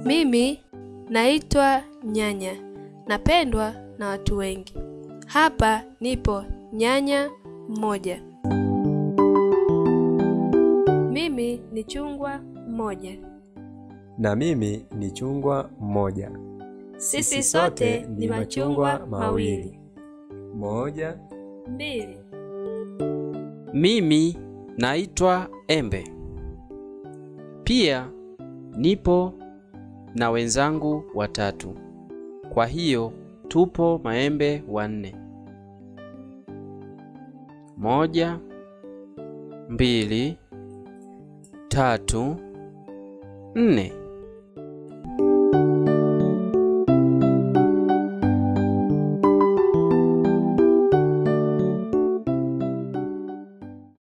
Mimi naitwa Nyanya, napendwa na watu wengi. Hapa nipo nyanya mmoja. Mimi ni chungwa mmoja. Na mimi ni chungwa mmoja. Sisi sote ni machungwa mawili. Moja, Mbili. Mimi naitwa Embe. Pia nipo na wenzangu watatu. Kwa hiyo tupo maembe wanne. Moja, mbili, tatu, nne.